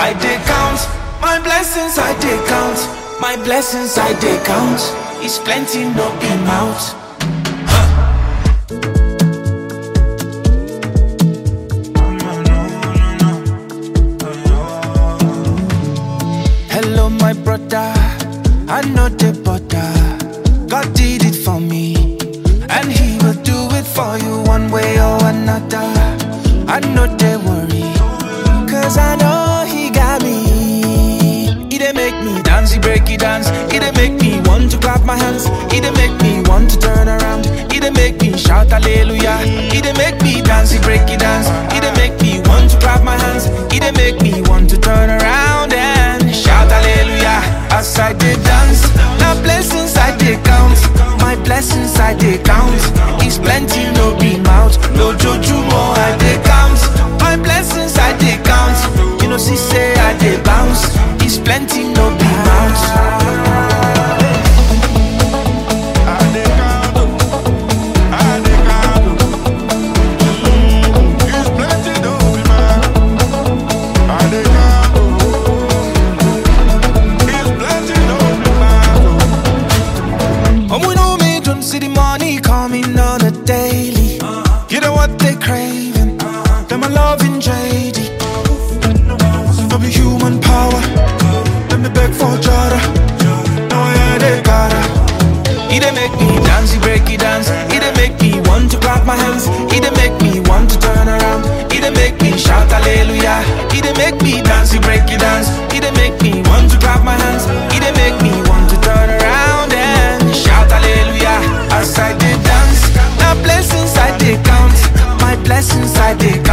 I dey count my blessings, I dey count my blessings, I dey count. It's plenty, no be mouth. Hello, my brother. I know the butter. God did it for me, and He will do it for you one way or another. I know they worry, cause I know He got me. He dey make me dance, He break it dance. He dey make me want to clap my hands. He dey make me want to turn around. He dey make me shout hallelujah. He dey make me dance, He break it dance. He dey make me want to clap my hands. He dey make me want to turn around and shout hallelujah as I dey dance. Now blessings I dey count, my blessings I dey count. It's plenty, no be mouth, no joju more I dey count. My blessings I dey count, you know see say I dey bounce. It's plenty, no be mouth. And we know me don't see the money coming on a daily. You know what they craving? Them a loving JD. No be human power. Let me beg for Jada. No, yeah, they gotta. He dey make me dance, he break it dance. He dey make me want to clap my hands. He dey make me want to turn around. He dey make me shout hallelujah. He dey make me dance, he break it dance. He dey make me want to clap my hands. He dey make me want to turn around and shout hallelujah as I dey dance. Now blessings I dey count, my blessings I dey count.